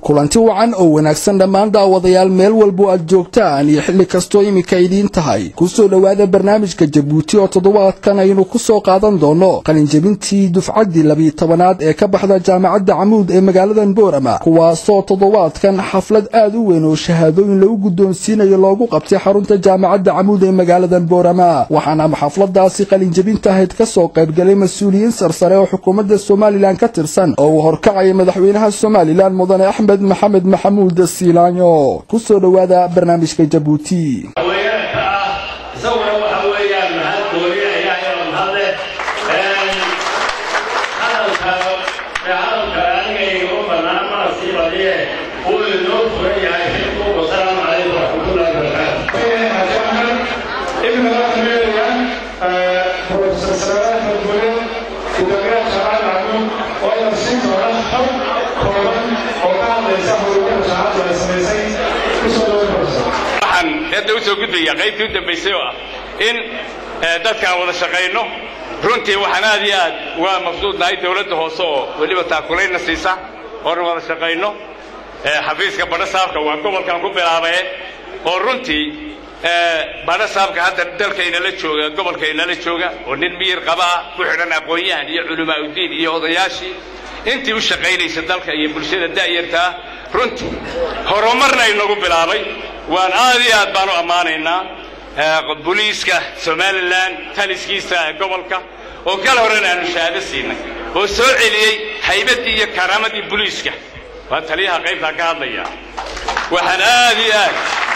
kulanti wacan oo wanaagsan dhammaan daawadayaal meel walbo aad joogtaan iyo xilli kastoo iminka idiin tahay kusoo dhowaada barnaamijka jabuuti oo toddobaadkan aynu ku soo qaadan doono qalinjebintii dufcaddii labiyi tobanaad ee ka baxda jaamacadda camuud ee magaaladan boorama kuwaasoo toddobaadkan xaflad aad u weyn oo shahaadooyin lagu guddoonsiinayo loogu qabtay xarunta jaamacadda camuud ee magaaladan boorama waxaana xafladaasi qalinjebinta ahayd ka soo qaybgalay mas-uuliyiin sarsare oo xukuumadda somalilan ka tirsan oo uu horkacaya madaxweynaha somalilan mudane axmed maxamed maxamuud siilaanyo ku soo dhowaada barnaamijka jabuuti haweenka ah isaguna waxa weeyaan mahad gooni ayaa iyada mahadle hadalka hadalka aniga igama banaan mana sii badiye uu inoo furan yahay xilku wasalaamu calaykum waraxmatullahi wabarakaatu waxaan hadda usoo gudbaya qaybtii u dambaysay oo ah in dadkaan wada shaqayno runtii waxaan aad iyo aad uga mabsuudnahay dawladda hoose oo weliba taakulayna siisa oona wada shaqayno xafiiska badha saabka waa gobolkan ku bilaabae oo runtii badha saabka hadda dalkaynala jooga gobolkaynala jooga oo nin miyir qaba ah ku xidhan aqoon-yahan iyo culamaauddiin iyo odayaashii intii u shaqaynaysa dalka iyo bulshada da'yartaa runtii horumarna inagu bilaabay waan aad iyo aad baan u ammaanaynaa boliiska somalilan taliskiisa gobolka oo kal horena aanu shahaado siinay oo soo celiyey haybaddii iyo karaamadii boliiska waa taliyaha qaybtaa ka hadlaya waxaan aad iyo aad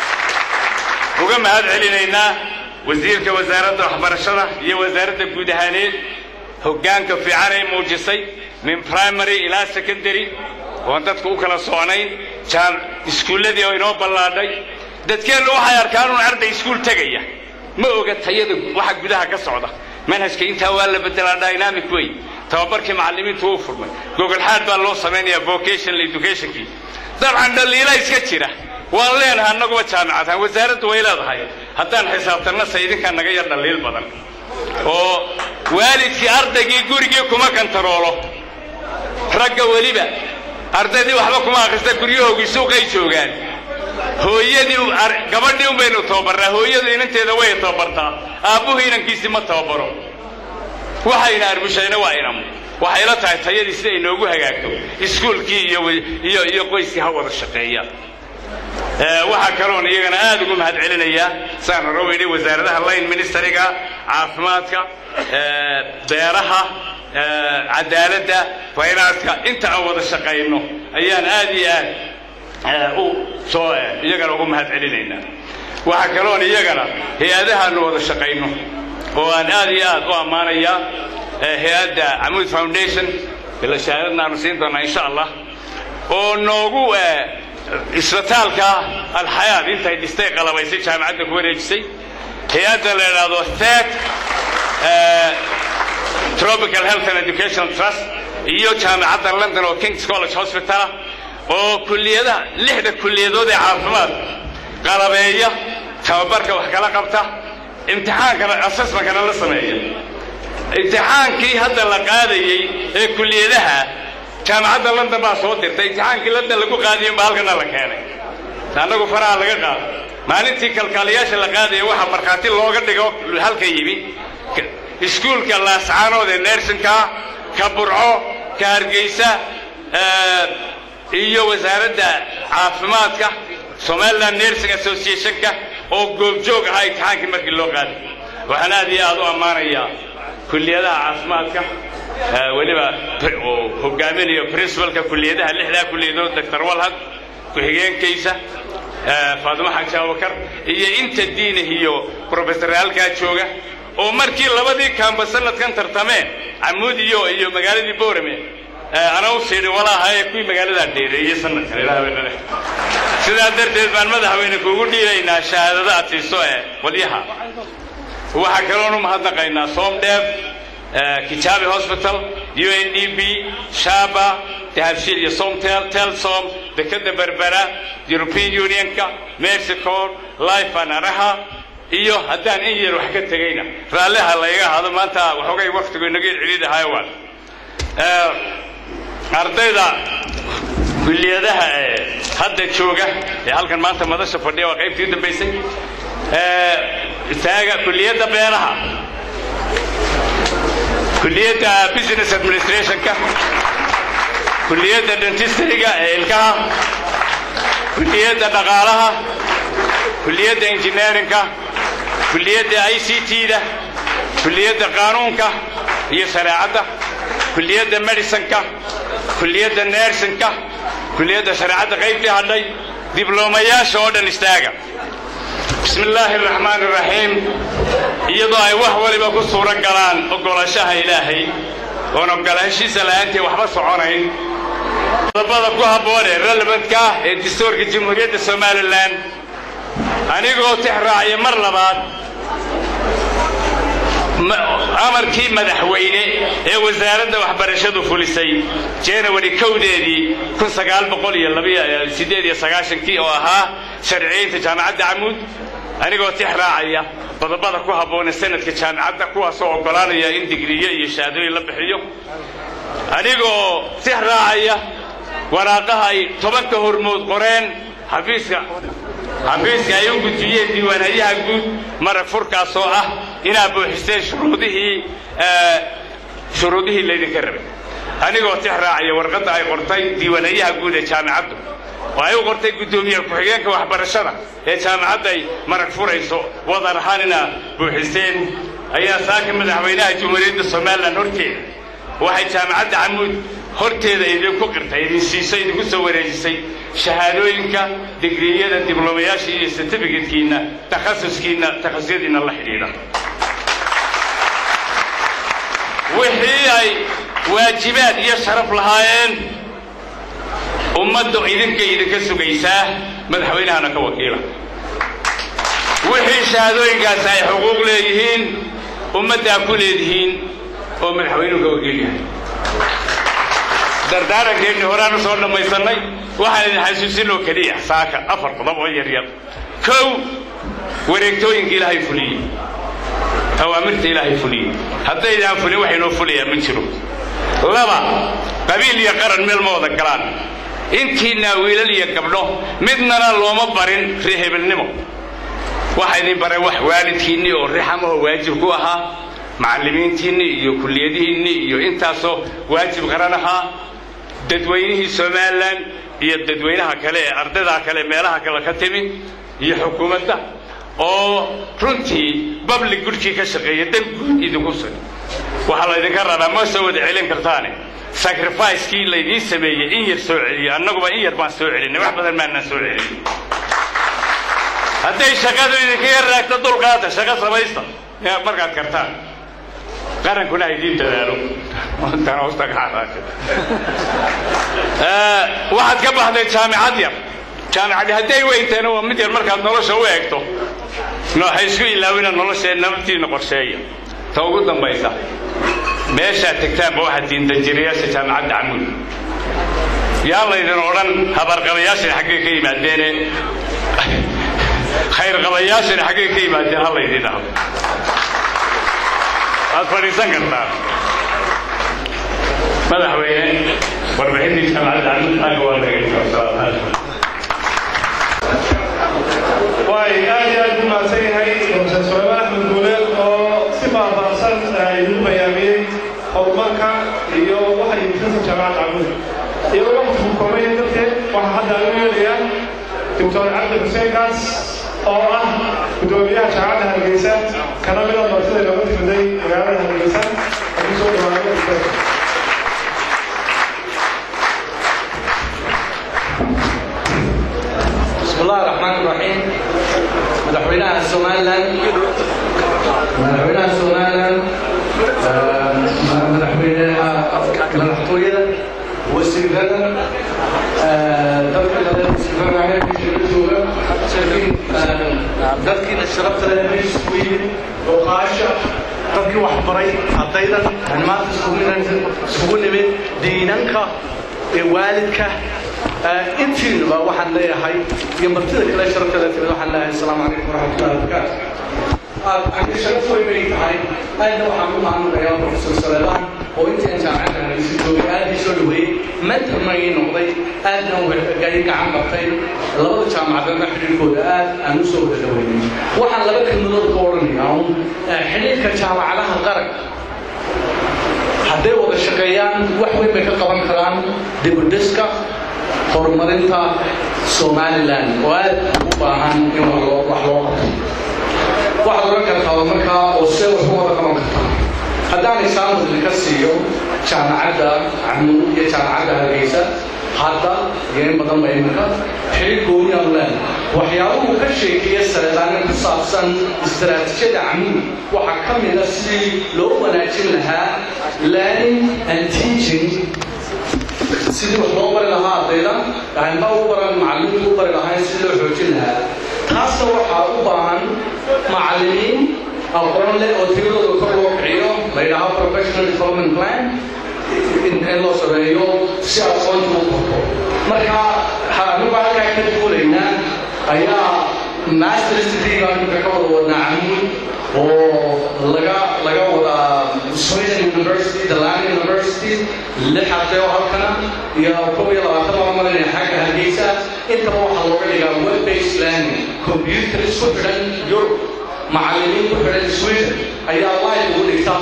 uga mahad celinaynaa wasiirka wasaaradda waxbarashada iyo wasaaradda guud ahaaneed hoggaanka fiican ay muujisay min primary ilaa secondary oon dadku u kala socnayn iskuulladii oo inoo ballaadhay dadkeennu waxay arkaan un arday iskuul tegaya ma oga tayada waxa gudaha ka socda manhajka intaa waa la bedelaa dynamic way tababarkii macallimiintu uu furmay gogolxaad baa loo samaynayaa vocational educationkii dabcan dhaliila iska jira waan leenahay annaguba jaamicadhaan wasaaraddu way leedahay haddaan xisaabtanna se idinkaa naga yar dhaliil badan oo waalidkii ardaygii gurigii kuma kantaroolo ragga weliba ardaydii waxba kuma akhrista guryahoogii suuqay joogaan hooyadii gabadhii un baynu tababarnaa hooyadu inanteeda way tababartaa aabbuhu inankiisii ma tababaro waxayna arbushayna waa inamu waxay la tahay tayadii sida ay noogu hagaagto iskuulkii iyo iyo iyo qoyskii ha wada shaqeeya waxaa kaloon iyagana aad ugu mahad celinayaa saan hore weynay wasaaradaha line ministeriga caafimaadka beeraha cadaaladda faynaaska inta aan wada shaqayno ayaan aad iyo aad u soo iyagana ugu mahad celinaynaa waxaa kaloon iyagana hay-adahaanu wada shaqayno oo aan aad iyo aad u ammaanayaa hay-adda camuud foundation shahaadadnaanu siin doonaa insha allah oo noogu isbitaalka alxayaad intay dhistay qalabaysay jaamacadda ku wareejisay hay-adda la idhaahdo thet tropical health and educational trust iyo jaamacadda london oo kings college hospitalah oo kulliyadaha lixda kulliyadood ee caafimaad qalabeeya tababarka wax kala qabta imtixaankana assessmentkana la sameeya imtixaankii hadda la qaadayey ee kulliyadaha jaamacadda london baa soo dirtay imtixaankii london lagu qaadiyey baa halkana la keenay annagu faraha laga qaado maalintii kalkaaliyaasha la qaadaya waxaa markhaati looga dhigo halka yimi iskuulka laascaanood ee nersonka ka burco ka hargeysa iyo wasaaradda caafimaadka somaliland nursing associationka oo goobjoog ahaa imtixaankii markii loo qaaday waxaan aad iyo aad u ammaanayaa kulliyadaha caafimaadka weliba oo hogaaminayo principalka kulliyadaha lixdaa kulliyadood doctor walhad ku-xigeenkaysa faadimo xaji abubakar iyo inta diinah iyo professor halkaa jooga oo markii labadii kaamba sanadkan tartameen camuud iyo iyo magaaladii boorame ana u siidhi walaaha ee kuwii magaaladaa dheereeyey sanadkan ilaahbadhale sidaa darteed baan madaxweyne kuugu dhiibaynaa shahaadada aad siiso ee qolyaha waxaa kaloonu mahadnaqaynaa somdheef kijaabi hospital u n d b shaba dahabshiil iyo somtel telsom dekadda berbera european unionka mexico life anaraha iyo haddaan in yar wax ka tegayna raalliha layga ahaado maanta waxoogay waktigu inaga celidahaayo waan ardayda kulliyadaha ee hadda jooga ee halkan maanta madasha fadhiya waa qaybtii u dambaysay taaga kulliyadda beeraha kulliyadda business administrationka kulliyadda dentistryga ee ilkaha kulliyadda dhaqaalaha kulliyadda engineerinka kulliyadda i c t-da kulliyadda qaanuunka iyo shareecadda kulliyadda medicinka kulliyadda nersinka kulliyadda shareecadda qaybtii hadhay diblomayaasha oo dhan istaaga bismi illaahi araxmaan iraxiim iyadoo ay wax waliba ku suuro galaan oggolaanshaha ilaahay oon oggolaanshiisa la'aantii waxba soconayn qodobada ku habboon ee relevantka ah ee dastuurka jamhuuriyadda somalilan anigoo tix raacya mar labaad amarkii madaxweyne ee wasaaradda waxbarashadu fulisay janawari kowdeedii kun sagaal boqol iyo labasiddeed iyo sagaashankii oo ahaa sharciyeynta jaamacadda camuud anigoo tix raacaya qodobada ku habboon ee sanadka jaamacadda kuwaasoo oggolaanaya in digriyo iyo shahaadooyin la bixiyo anigoo tix raacaya waraaqaha ay tobanka hormood qoreen xafiiska xafiiska ay u gudbiyeen diiwaanhayaha guud marag furkaas oo ah inaad buuxiseen shuruudihii shuruudihii laydinka rabay anigoo tix raacaya warqadda ay qortay diiwaanhayaha guud ee jaamacaddu oo ay u qortay guddoomiye ku-xigeenka waxbarashada ee jaamacadda ay marag furayso wadar ahaan inaad buuxiseen ayaa saaka madaxweynaha jamhuuriyadda somalilan horteeda waxay jaamacadda camuud horteeda idinku qirtay idin siisay idinku soo wareejisay shahaadooyinka digriyada diblomayaasha iyo certificatkiinna takhasuskiinna takhasusadiinna la xidhiidha wixii ay waajibaad iyo sharaf lahaayeen ummaddu idinka idinka sugaysaa madaxweynahana ka wakiila wixii shahaadooyinkaasi ay xuquuq leeyihiin ummaddaa ku leedihiin oo madaxweynuhu ka wakiil yahay dardaarankeennii horaan u soo dhammaysannay waxaan idin xasuusinoo keliya saaka afar qodob oo yaryar kow wareegtooyinka ilaahay fuliyey awaamirta ilaahay fuliyey haddaydaan fulin wax inoo fulayaa ma jiro laba qabiil iyo qaran meel ma wada galaan intiinaa wiilal iyo gabdho midnana looma barin reehebelnimo waxa idin baray wax waalidkiinnii oo rixamahoo waajib ku ahaa macallimiintiinni iyo kulliyadihiinni iyo intaasoo waajib qaran ahaa dadweynihii somalilan iyo dadweynaha kale ee ardaydaa kale meelaha kale ka timi iyo xukuumadda oo runtii bablig gudhkii ka shaqeeya dan guud idinku sug waxaa laydinka rabaa ma soo wada celin kartaane sacrificekii laydiin sameeyey in yar soo celiyo annaguba in yar baan soo celinay wax badan maanaan soo celin hadday shaqadu idinka yar raagto dulqaata shaqo samaysta markaad kartaan qarankuna ha idiin dadaalo waxaad ka baxday jaamicad yar jaamicadi hadday weynteena waa mid yar markaad nolosha u eegto nooxay isku ilaawina noloshee nabadtiina qorsheeya ta ugu dambaysa meeshaad tegtaanba waxaad tihiin danjirayaasha jaamicadda camuud yaa laydin odhan habarqabayaashani xaggay ka yimaadeene khayrqabayaashani xaggay ka yimaadeen ha laydin dhaho waad fadhiisan kartaa madaxweyne warbixintii jaamacadda camuudaaga waa dhegaysa waay aad iyo aad u mahadsan yahay profesor sulaymaan axmed guuleed oo si faahfaahsan idinku bayaamiyey horumarka iyo waxa yimidkasa jaamacadda camuud iyagoo waqtigu koobaya darteed waxaa hadda lagu yeelayaa doctor cabdi xuseen gaas oo ah guddoomiyaha jaamacadda hargeysa kana mida martida looga timiday magaalada hargeysa haku soo dhawaado بسم الله الرحمن الرحيم مدحوينها السومالان مدحوينها السومالان مدحوينها مدحوينها وسيلة dadkiina sharafta leh bay isugu yimid oqaasha dadkii wax baray ardaydan aan maanta isugu nimid diinanka ee waalidka intiinuba waxaan leeyahay iyo martida kale sharafta leh timid waxaan leeyahay asalaamu calaykum waraxmatullahi wabarakaatu sharaf way bay tahay aadna waxaan u mahadnaqayaa profesor saleebaan oo intii aan jaamacadda hargeysa joogay aad ii soo dhaweeyey mentorna ii noqday aadna gai gacan qabtay labada jaamacadana xidhiirkooda aad aan u soo wada dhaweynay waxaan laba kelmadood ka odhanayaa un xidhiirka jaamacadaha qaranka hadday wada shaqeeyaan wax weyn bay ka qaban karaan dibudhiska horumarinta somalilan oo aad u baahan in wax loo qabto waxaad oran kartaa markaa oo see wax u wada qaban kartaa haddaan example idinka siiyo jaamacadda camuud iyo jaamacadda hargeysa hadda iyo in badan ba iminka xiriir gooniyaanu leenahay waxyaabuhu ka sheekeeya sareedaana ku saabsan istaraatiijiyada camuud waxaa ka mid a sidii loo wanaajin lahaa learning and teaching sidii wax loo bari lahaa ardayda gacanba u baran macallimiintu u bari lahayn sidii loo xoojin lahaa taasna waxaa u baahan macallimiin aqoon leh oo tiradooda kor loo kiciyo la yidhaaho professional development plan in loo sameeyo si aqoonta u korto marka anigu halkaa ka duulaynaa ayaa masters degree baan imika ka wada wadnaa camuud oo laga laga wadaa sweden university dalani university lix arday oo halkana iyo kob iyo labaatan baan malinaya xagga hargeysa intaba waxaa looga dhigaa web based learning computer isku xidhan europe macallimiin ku xidhan sweden ayaa live ugu dhigta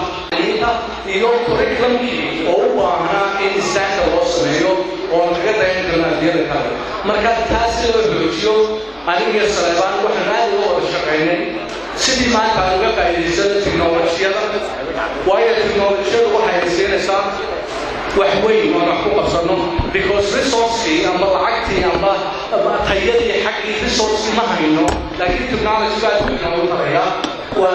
iyo curriculumkii oo u baahnaa in istaanka loo sameeyo oo aan kaga dayan karno ardiyada kale marka taas si loo xoojiyo aniga saleebaan waxaan aad uga wada shaqaynay sidii maanta aan uga faa'iidaysano tiknolojiyada waayo tiknolojiyadu waxay siinaysaa wax weyn oo wax ku qabsano because resourcekii amba lacagtii amba tayadii xaggii resourcekii ma hayno laakiin technology baa inoogu taraya waa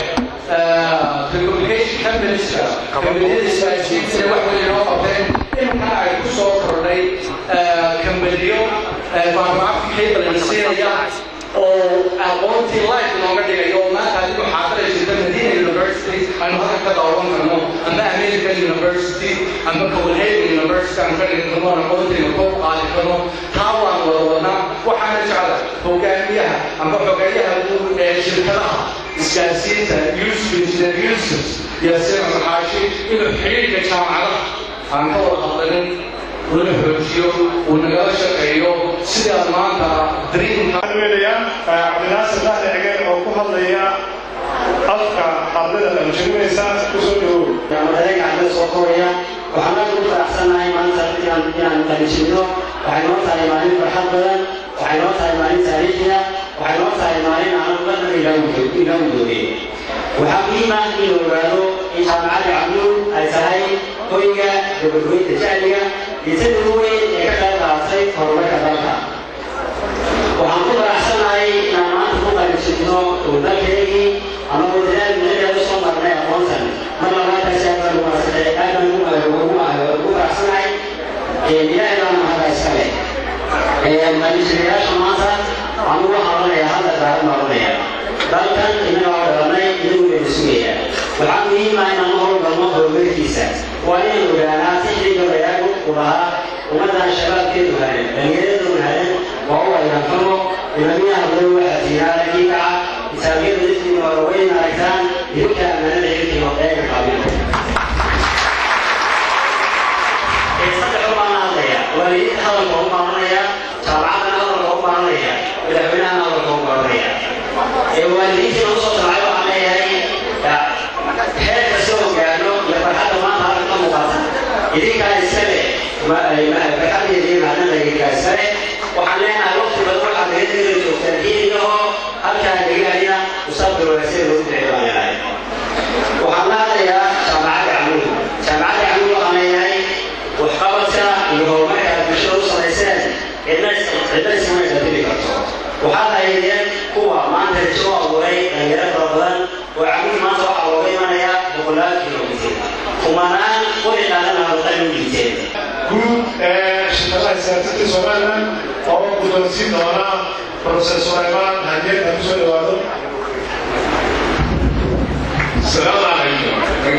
ogahay telecommunication companies-ka kambaniyada isgaarsiinta wax weyn inoo qabteen imikana ay ku soo kordhay kambaniyo faarmaafka cable la siinaya oo aqoontii life inooga dhigayo oo maanta adigu xaadiraysa madina university aynu halka ka daawan karno amba american university amba copenhagen university aan ka dhigi karno aqoontiina kor qaadi karno taa waan wada wadnaa waxaana jecla hogaamiyaha amba xogeeyaha guud ee shirkadaha isgaarsiinta yusuf engineer yusuf yaasiin alxaashi inuu xiriirka jaamacadaha aan ka wada hadlanin una xoojiyo uu nagala shaqeeyo sidaad maanta dreamka weelaya cabdinaasir dahli cigeen oo ku hadlaya afka ardayda qalinjabinaysa kusoo dhawow jaamacadaha gacmada soo koraya waxaan aad ugu faraxsanahay maanta inaan inaan qalinjabino waxay noo tahay maalin farxad badan waxay noo tahay maalin taariikhiya waxay noo tahay maalin aan marna ilaawu doogay waxaa muhiim ah in la ogaado in jaamacadda camluul ay tahay hoyga gabadhooyinta jahliga iyo sida ugu weyn ee ka qayb qaadatay horumarka dalka waxaan ku faraxsanahay inaan maanta ku qalinjabino oo dalkeygii anagoo dadaal mudadaad usoo marnay aqoontan mar labaadkaasi aad baan umaadsanay aad baan ugu faraxsanahay ilaahay baan mahada iska leh qalinjabiyaasha maanta anugu waxaan odhanayaa hadda daaran baan odhanaya dalkan inaga oo dhalanay inagu bayna sugaya waxaa muhiim ah inaan howlgalno horumarkiisa waa inaan ogaanaa tixdii gabayaagu u lahaa ummaddan shabaabkeedu haran dhallinyaradoodu haran waa u ayrankano ilamiyaha badan waxaa tiiraara kii kaca isaabiyada dadkiina waa waweyn aragtaan idinka ammaanada xilkiga eega qaabilo saddex baan hadlaya waalidiinta hadalka u baaranaya jaamacadana hadalka u baaranaya madaxweynahana hadalka u baaranaya ee waalidiintii nagu soo talacay waxaan leeyahay heer kasta oo gaadho iyo farxadda maanta halka ka muuqata idinkaa iska leh farxaddeedii macdana idinkaa iska leh waxaan leenahay waqti badan waxaad naga degala joogtaan diinigahoo halkaa degaanina musaabka wanaagsan loogu bixi baan leeyahay waxaan la hadlayaa jaamacadda camuud jaamacadda camuud waxaan leeyahay waxqabadka iyo horumarka aad bulshada u samayseen cidna iskama isbedeli karto waxaad ahaydeen kuwa maanta rajo u abuuray dhalinyaro fara badan oo camuud maanta waxaa looga imanayaa boqolaal kilomitir kumanaan qori qaadana halqali u dhiibteen guud ee shirkadaha isgaarsiinta somalilan oo guddoonsiin doona professor sulaymaan hadiyad ha kusoo dhawaado السلام عليكم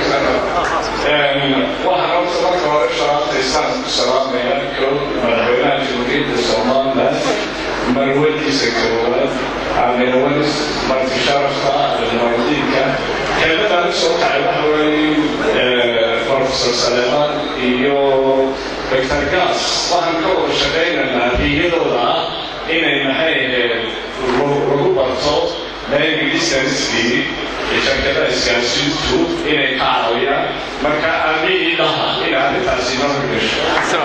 waxaan horta marka hore sharaabta islaamka ku salaamayaa kow madaxweynaha jamhuuriyadda somaliland marwadiisa koowaad ameewanis marti sharafka muwaadiniinka kelmadaan usoo kacay waxa weeye professor saleeman iyo doctor gas waxaan ka wada shaqaynaynaa riyadooda ah inay maxay ahayd lagu barto learning distancekii shirkada isgaarsiintu inay ka caawiyaan marka aabihii dhaha in arrintaasi noo gasho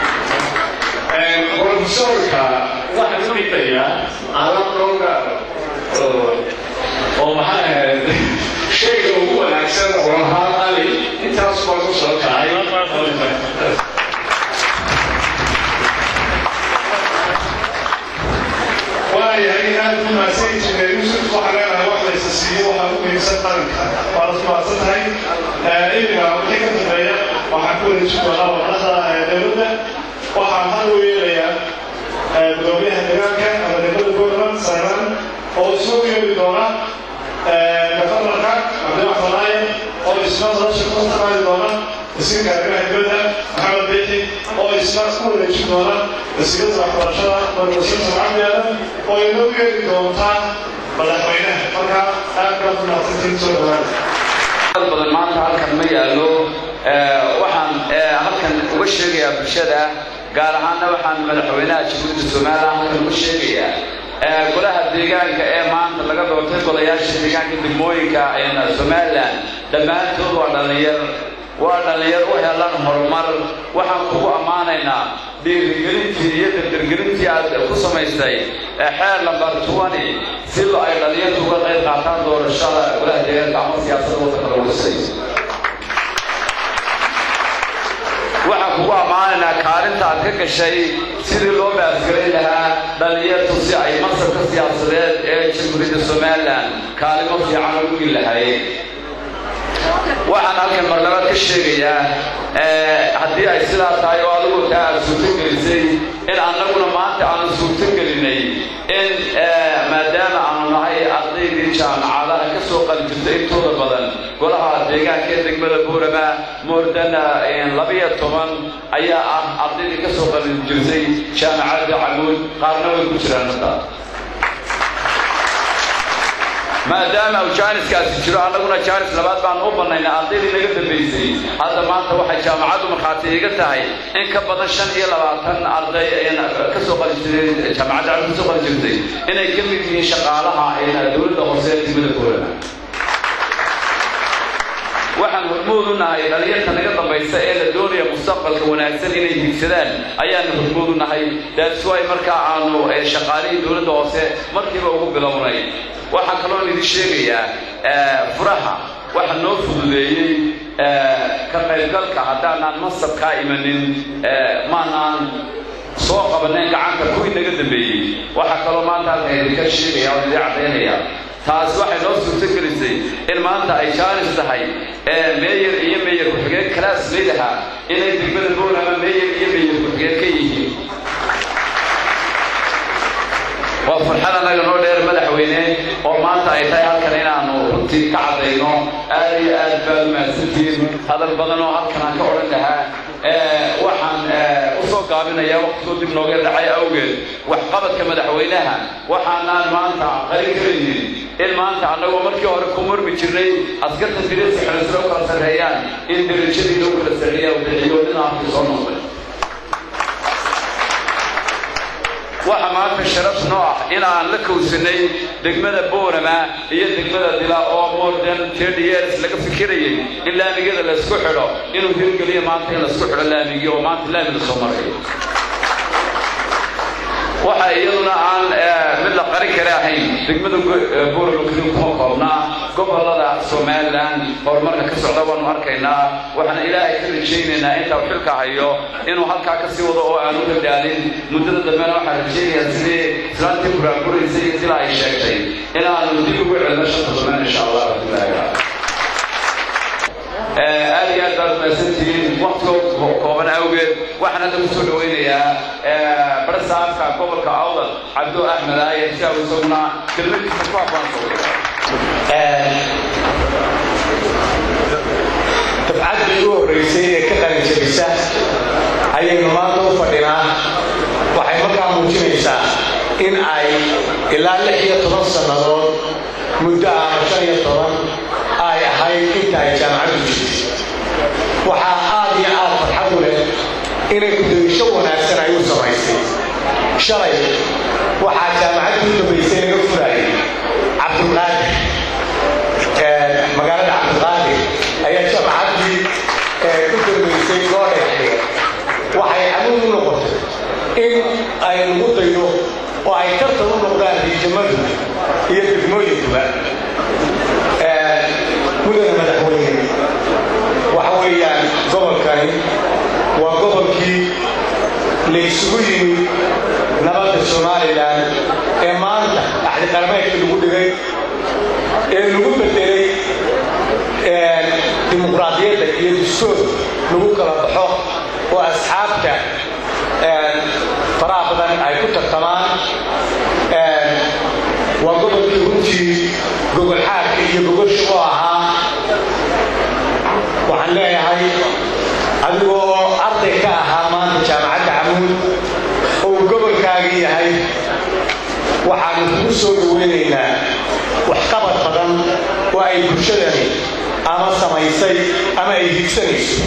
professorka waxaan u dhigayaa alab dhowga oo maxaa ahayd shayga ugu wanaagsan oo lahaa ali intaas baa ku soo kacay waayahay aad u mahadsan injineer yuusuf waxaa leenahay wax laysa siiyo waxaa u muhiimsan qaranka waa la mahadsan tahay imiga wixii ka dambeeya waxaan ku wareejin doonaa warqada dowladda waxaan hal u yeelayaa gudoomiyaha deegaanka ama degmada puntland saaran oo isoo yeeli doona gafarnarka cabdiwax malaaye oo isna nolosha ku taqaali doona wasiirka arrimaha dibadda maxamed biixi oo isna ku wareejin doona wasiirada waxbarashada marwasiirta cabdi aadan oo inoo yeeli doontaa madaxweynaha marka aad baad u mahadsantiin soo dhawaada badan maanta halkan ma yaallo waxaan halkan uga sheegayaa bulshada gaar ahaanna waxaan madaxweynaha jamhuuriyadda somalilan halkan uga sheegayaa golaha deegaanka ee maanta laga doortay golayaasha deegaanka degmooyinka somalilan dhammaantood waa dhallinyar waa dhallinyar u helan horumar waxaan kugu ammaanaynaa dhiirigelintii iyo dardargelintii aad ku samaystay xeer lambar tuwani si lo ay dhallinyartu uga qayb qaataan doorashada golaha deegaanka ama siyaasadda waddanka lagu dhisay waxaan kugu ammaanaynaa kaalinta aad ka gashay sidii loo baasgelin lahaa dhallinyartu si ay mansabka siyaasadeed ee jamhuuriyadda somalilan kaalimo fiican ugu gi lahayd waxaan halkan marlabaad ka sheegayaa haddii ay sidaa tahay oo adigu taa aad suurtogelisay in annaguna maanta aanu suurtogelinay in maadaama aanu nahay ardaydii jaamacadaha ka soo qalijirtay intooda badan golaha deegaanka ee degmada buurama moordana labiyo toban ayaa ah ardaydii ka soo qalijirtay jaamacadda camuud qaarna way ku jiraan hadda maadaama uu jaaniskaasi jiro annaguna jaanis labaad baanu u bannaynay ardaydii naga dambaysay hadda maanta waxay jaamacaddu markhaati iga tahay in ka badan shan iyo labaatan arday ka soo qalijirtay jaamacadda camuud ka soo qalijirtay inay ka mid yihiin shaqaalaha dowladda hoose ee degmada buurama waxaan hormood u nahay dhallinyarta naga dambaysa ee la doonaya mustaqbalka wanaagsan inay hiigsadaan ayaanu hormood u nahay daaswaay markaa aanu shaqaalihii dowladda hoose markiiba ugu bilownay waxaan kaloon idin sheegayaa furaha waxa noo fududeeyey ka qaybgalka haddaanaan masabkaa imanin maanaan soo qabanayn gacanta kuwii naga dambeeyey waxaa kaloo maanta halkan idinka sheegaya oo idin caddaynaya taas waxay noo suurtogelisay in maanta ay jaanis tahay meeyer iyo meeyer ku-xigeen kalaas leedaha inay degmada boolama meeyer iyo meeyer ku-xigeen ka yihiin waa farxad annaga noo dheer madaxweyne oo maanta ay tahay halkan inaanu runtii ka caddayno aad iyo aad baad mahadsantihiin hadal badan oo halkan aan ka odhan lahaa waxaan u soo gaabinayaa waqtigoo dib nooga dhacay awgeed waxqabadka madaxweynaha waxaanaan maanta qarin karaynin in maanta annagoo markii hore ku murmi jirnay askarta dirisa xelisro u kala sarreeyaan in derajadii loo kala sarreeya u bixiyo dhinaafkii soo noqday waxa maanta sharaf noo ah in aan la kowsanay degmada boorama iyo degmada dila oo more than thirty years laga fikirayay in laamigada laysku xidho inuu hirgeliyo maanta in laysku xidho laamigii oo maanta laami la soo marayo waxa iyaduna aan mid la qarin kara ahayn degmada boorama keliya kuma koobnaa gobolada somalilan horumarka ka socda waanu arkaynaa waxaana ilaahay ka rajaynaynaa inta uu xilka hayo inuu halkaa ka sii wado oo aanu ka daalin muddada dambena waxaan rajaynayaa sidii islaantii buraanburaysay sila ay sheegtay inaanu dib ugu celino shanta domaan insha allah rabbilahi aad iyo aad baad mahadsantihiin waktigoo kooban awgeed waxaan hadda kusoo dhawaynayaa barsaafka gobolka awdal cabdo axmed aaye si uu isaguna kelmadiisa ku aqoonsado dafcaddii ugu horraysay ee ka qalinjabisa ayaynu maanta u fadhinaa waxay markaa muujinaysaa in ay ilaa lix iyo toban sannadood muddo ama shan iyo toban ay ahayd inta ay jaamacaddu jirtay waxaa aad iyo aad farxad u leh inay gudaysho wanaagsan ay u samaysay shalay waxaa jaamacaddu u dambaysay laga furayay cabdulqaadir magaalada cabdulqaadir ayaa jaamacaddii u dambaysay loo dhexdhigay waxay amuud u noqotay in ay lagu daydo oo ay tartan u noqdaan riijamadu iyo degmooyinkuba mudana madaxweyne waxa weeyaan gobolkani waa gobolkii la isugu yimid nabadda somalilan ee maanta axdiqarmeedkii lagu dhigay ee lagu bedelay dimuqraadiyadda iyo dastuur lagu kala baxo oo asxaabta faraha badan ay ku tartamaan waa gobolkii runtii gogol xaarka iyo gogol shaqo ahaa waxaan leeyahay adigoo arday ka ahaa maanta jaamacadda camuud oo uu gobolkaagii yahay waxaanu kugu soo dhaweynaynaa waxqabad badan oo ay bulshadani ama samaysay ama ay higsanayso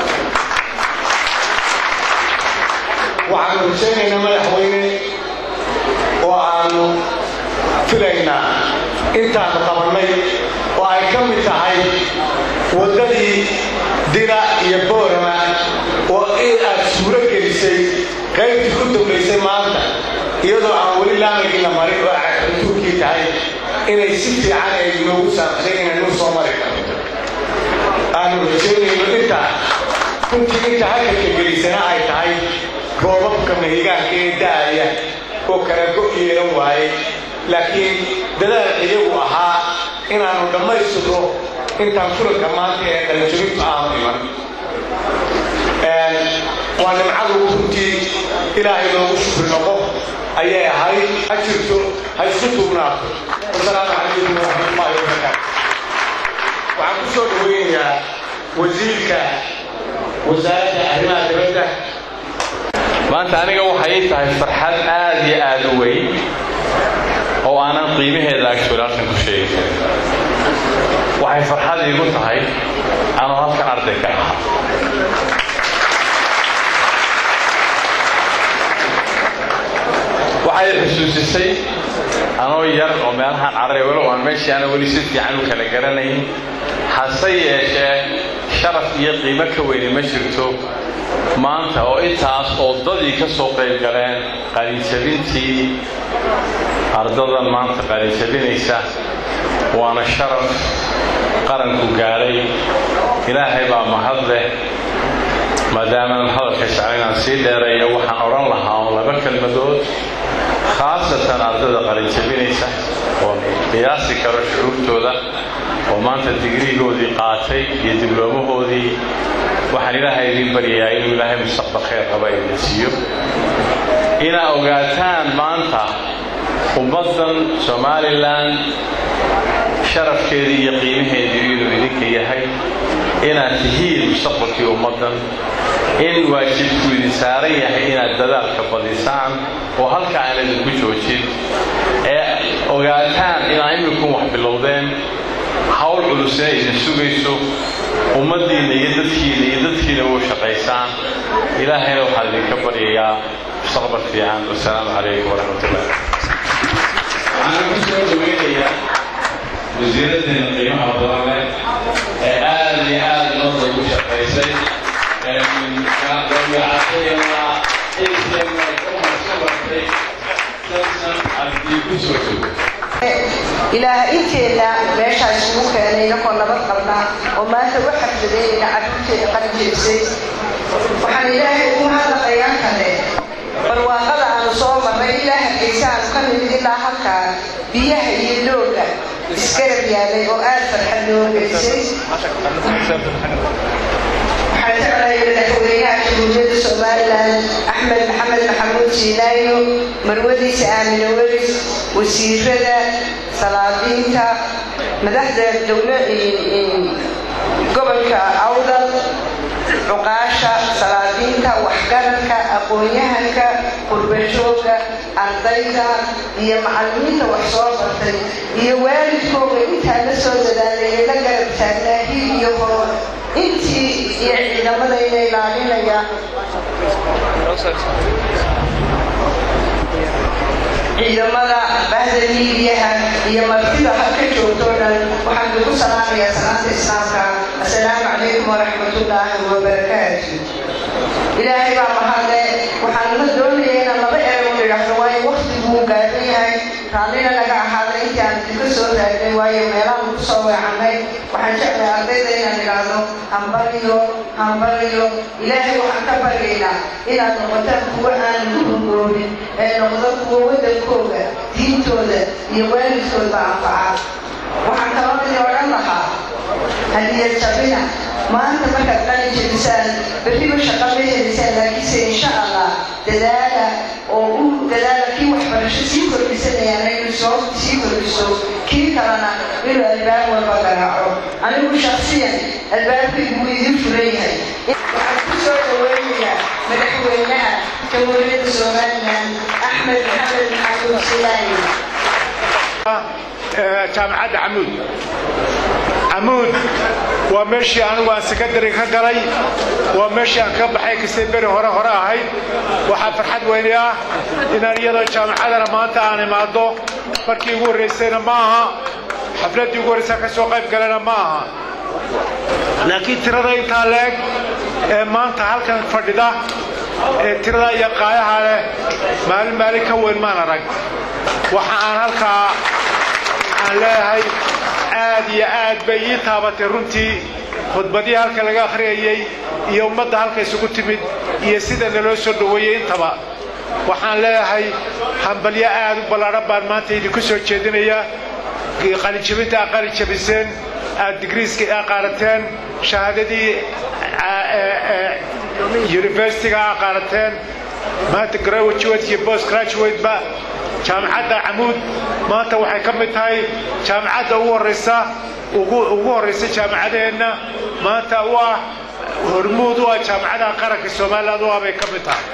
waxaanu rajaynaynaa madaxweyne oo aanu filaynaa intaanu qabannay oo ay ka mid tahay waddadii dira iyo boorama oo aad suuro gelisay qaybtii ku dambaysay maanta iyadoo aan weli laamigii la marin oo ratuurkii tahay inay si fiican ay noogu saamsay inaynu soo mari karto aanu rajaynayno intaa runtii inta halkanka gelisana ay tahay roobabka mahigaanka ee da'aya oo kala go' yeelan waaye laakiin dadaal iyagu ahaa inaannu dhammaystirno intaan fulanka maanta ee qalinjabintu aanu iman waa nimcadu runtii ilaahay loogu shukri noqo ayay ahayd ha jirto ha isku duugnaato wasalaamu calaykum waraxmatullaahi wabarakaatu waxaan ku soo dhaweynayaa wasiirka wasaaradda arrimaha dibadda maanta aniga waxay tahay farxad aad iyo aad u weyn oo aanan qiimaheeda actually halkan ku sheegi karin waxay farxad iigu tahay anoo halkan arday ka ahaa waxay xusuusisay anoo yar oo meelahaan carray walow aan meeshii ana weli si fiican u kala garanayn hase yeeshee sharaf iyo qiimo ka weyni ma jirto maanta oo intaas oo dadii ka soo qayb galeen qalinjabintii ardadan maanta qalinjabinaysa waana sharaf qaranku gaadhay ilaahay baa mahad leh maadaamaanan hadalka jecla inaan sii dheereeyo waxaan odhan lahaa oo laba kelmadood khaasatan ardada qalinjabinaysa oo qiyaasi karo shucuurtooda oo maanta digriigoodii qaatay iyo dibloomahoodii waxaan ilaahay idiin baryayaa inuu ilaahay mustaqbal khayr qaba idin siiyo inaa ogaataan maanta ummaddan somalilan sharafkeedii iyo qiimaheedii inuu idinka yahay inaad tihiin mustaqbalkii ummaddan in waajibku idin saaran yahay inaad dadaalka badisaan oo halka aan idinku joojin ee ogaataan inaa imikun wax bilowdeen hawl culusina idin sugayso ummaddiinna iyo dadkiina iyo dadkiina u shaqaysaan ilaahayna waxaan idinka baryayaa mustaqbal fiican wasalaamu calaykum waraxmatullah waxaan ku soo dhaweynayaa wasiiraddeena qiimaha badan leh ee aad iyo aad noo ugu shaqaysay dabiicadayana xilkeena umarka bartay sansan haddii ku soo jogo ilaah inteena meeshaa isugu keenay inakoo nabad qabna oo maanta u xafladeynayna carruurteeda qalinjeebsay waxaan ilaahay ugu mahadnaqayaan kale barwaaqada aanu soo marray ilaa hargeysa aanu ka nimid ilaa halkaa biyaha iyo dooga isgarab yaalay oo aad farxad noo geysay waxaan jeclahay madaxweynaha jamhuuriyadda somalilan axmed maxamed maxamuud siinaayo marwadiisa aamine welis wasiirada salaadiinta madaxda dowla gobolka awdal cuqaasha salaadiinta waxgaradka aqoon-yahanka qurbajooga ardayda iyo macallimiinta wax soo bartay iyo waalidkooga intaa la soo dadaalaya la garab taagnaa hil iyo hor intii iyo ciidamadayna ilaalinaya ciidamada bahda miidiyaha iyo martida halka joogto dhan waxaan ugu salaamayaa salaanta islaamka assalaamu calaykum waraxmatullaahi wabarakaatu ilaahay baa mahadle waxaan la doonaya inaan laba erey u idhaahdo waayo waktiguu gaaban yahay raallina naga ahaada intii aan idinka soo raagnay waayo meelaan ku soo weecanay waxaan jeclay ardayda inaan idhaahdo hambaliyo hambaliyo ilaahay waxaan ka baryaynaa inaad noqotaan kuwo aan ku hungoobin ee noqdo kuwo waddankooga diintooda iyo waalidkoodba anfaca waxaan kaloo idin odhan lahaa hadiyad sabina maanta markaad qalin jebisaan berriba shaqa ma helisaan laakiinse insha allah dadaala oo u dadaala kii waxbarasho sii kordhisanayaan inuu soo sii kordhiso kii kalena inuu albaab walba garaaco anigu shaksiyan albaabkaygu wuu idin furan yahay waxaan ku soo dhaweynayaa madaxweynaha jamhuuriyadda somalilan axmed maxamed maxamuud silaani jaamacadda camuud camuud waa meeshii anigu aan sekondary ka galay waa meeshii aan ka baxay kastay beri hore hore ahayd waxaa farxad weyni ah inaan iyadoo jaamacadana maanta aan imaado markii ugu horraysayna ma aha xafladdii ugu horraysa ka soo qayb galana ma aha laakiin tirada intaa leeg ee maanta halkan fadhida ee tirada iyo qaayaha leh maalin maalin ka weyn maan arag waxa aan halkaa aan leeyahay aad iyo aad bay ii taabatay runtii khudbadihii halka laga akhriyayey iyo ummadda halka isugu timid iyo sida naloo soo dhoweeyey intaba waxaan leeyahay hambalyo aad u ballaadhan baan maanta idinku soo jeedinaya qalinjabinta aad qalin jabiseen aad digriiska aa qaadateen shahaadadii universityga aa qaadateen maanta graduate iyo post graduate-ba jaamacadda camuud maanta waxay ka mid tahay jaamacadda ugu horraysa ugu horraysa jaamacadaheenna maanta u ah hormuud u ah jaamacadaha qaranka somaliland u ah bay ka mid tahay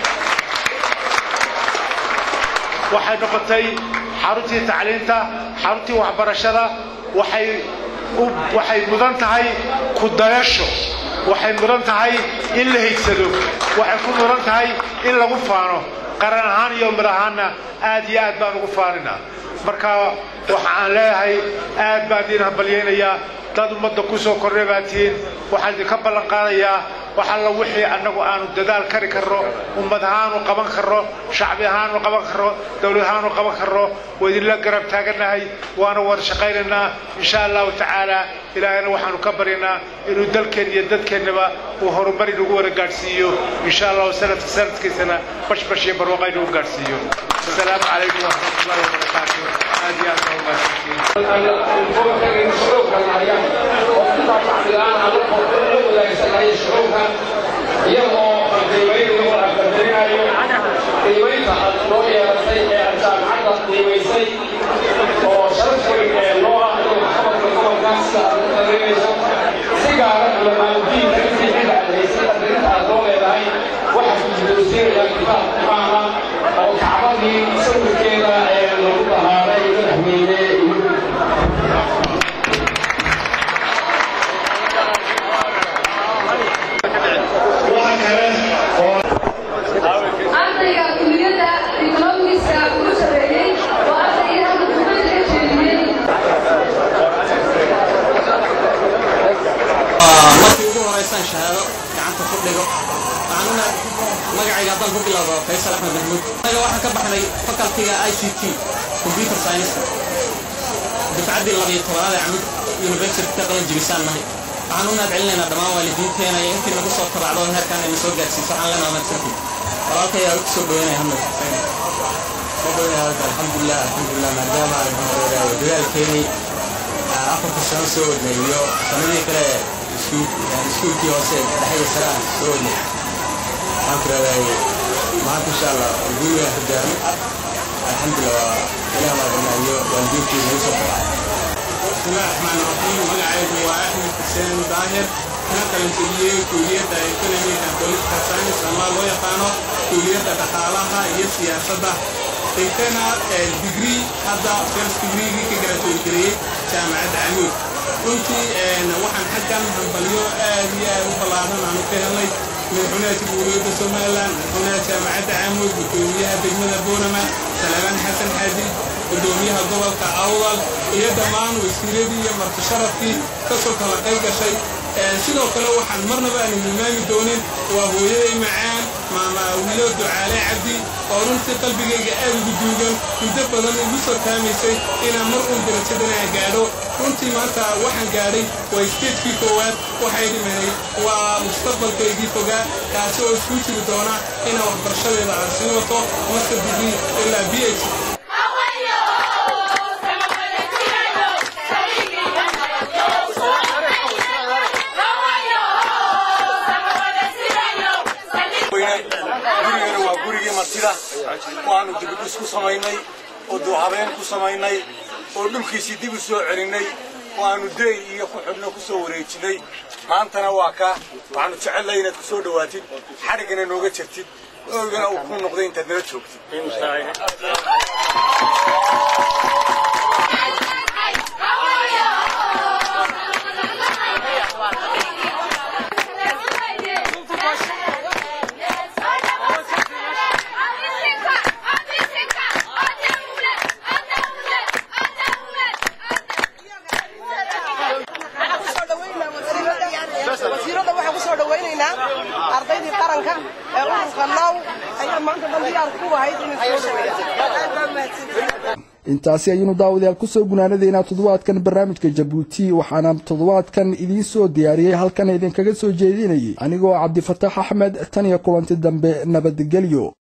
waxay noqotay xaruntii tacliinta xaruntii waxbarashada waxay waxay mudan tahay ku dayasho waxay mudan tahay in la higsado waxay ku mudan tahay in lagu faano qaran ahaan iyo mid ahaanna aad iyo aad baan ugu faaninaa marka waxa aan leeyahay aad baan idiin hambalyaynayaa dad ummadda ku soo kordhay baa tihiin waxaan idinka ballan qaadayaa wax alla wixii annagu aanu dadaal kari karno ummad ahaanu qaban karno shacbi ahaanu qaban karno dowlad ahaanu qaban karno waa idinla garab taagannahay waana wada shaqaynaynaa insha allahu tacaala ilaahayna waxaanu ka baryaynaa inuu dalkeen iyo dadkeennaba uu horumar inagu wada gaadhsiiyo insha allahu sanadka sanadkiisana bashbash iyo barwaaqo inagu gaadhsiiyo asalaamu calaykum waraxmatullahi wabarakaatu aad iyo aad iyagoo qiimaynayo oo aqadarinayo qiimaynta aad noo yeelatay ee aad jaamacadda qiimaysay oo sharaf weyn ee loo ah inuu waxqabadka gobolkaas sida aad u qadarinayso si gaara culamaanudiinka intii cid aad haysay qadarinta aad noo leedahay waxaa guddoonsiinaya kitaab qur'aana oo kacbadii sawirkeeda ee lagu dahaaray madaxweyne ardayga kuliyadda economiska ugu sareeyey oo ardayga halka dugmada ka jeediyey markii ugu horeysaan shahaado gacanta ku dhigo waxaanuna magacayga haddaan ku bilaabo faysal axmed mahmuud anaga waxaan ka baxnay facultiga i c t computer science dufcaddii labiyo tobanaad ee camud university ka qalan jibisaan nahay waxaan u mahad celinaynaa dhammaan waalidiinteena iyo intii nagu soo tabacdo heerkaan ayna soo gaadhsiiso waxaan leenaha mahadsantiin walaalkay aa ku soo dhaweynaya hamad soo dhaweynaya halka alxamdulilah alxamdulilah maadaama aan dadaalkeenay afarta sano soo wadnay iyo sanadii kale iskuulkii hoose dhexda sare aan soo wadnay waxaan ku raadayay maanta insha allah guuga hogaami alxamdulilah waa ilaah maadana iyo waalidiintii nagu soo tabacay بسم الله الرحمن الرحيم magacaygu waa axmed xuseen daahir kana qalinjabiyey kuuliyadda economic and political science ama loo yaqaano kuuliyadda dhaqaalaha iyo siyaasadda dhigtana degree hadda first degreegii ka graduate gareeyey jaamacadda camuud runtii waxaan xaggan hambalyo aad iyo aad u ballaaran aanu ka helnay madaxweynaha jamhuuriyadda somalilan madaxweynaha jaamacadda camuud gudoomiyaha degmada boorama salaamaan xasan xaaji gudoomiyaha gobolka awdal iyo dhammaan wasiiradii iyo martisharafkii kasoo kala qayb gashay sidoo kale waxaan marnaba aanu hilmaami doonin waa hooyaday macaan maama wiilo ducaale cabdi oo runtii qalbigayga aad ugu duugan muddo badan igu soo taamaysay inaan mar uun darajadan aan gaadho runtii maanta waxaan gaadhay waa steedkii koowaad waxay dhimanay waa mustaqbalkaygii fogaa kaasi oo isku jiri doona inaan waxbarashadeeda aan sii wato marka digrii ilaa b h gurigana waa gurigii martida waanu dibidhis ku samaynay oo duuhabeen ku samaynay oo dhulkiisii dib u soo celinnay oo aanu deey iyo ku xidhno ku soo wareejinnay maantana waa ka waxaanu jecellay inaad ku soo dhowaatid xadhiggana nooga jirtid oygana uu ku noqday intaad nala joogtid wasiiradda waxaan ku soo dhawaynaynaa ardaydii qaranka ee ururka now ayaa maanta dhan diyaar ku ahayd inay soo dhaweeyaan intaasi ayaynu daawadayaal kusoo gunaanadaynaa toddobaadkan barnaamijka jabuuti waxaana toddobaadkan idiin soo diyaariyey halkan idinkaga soo jeedinayay anigoo cabdifataax axmed tan iyo kulanti dambe nabadgelyo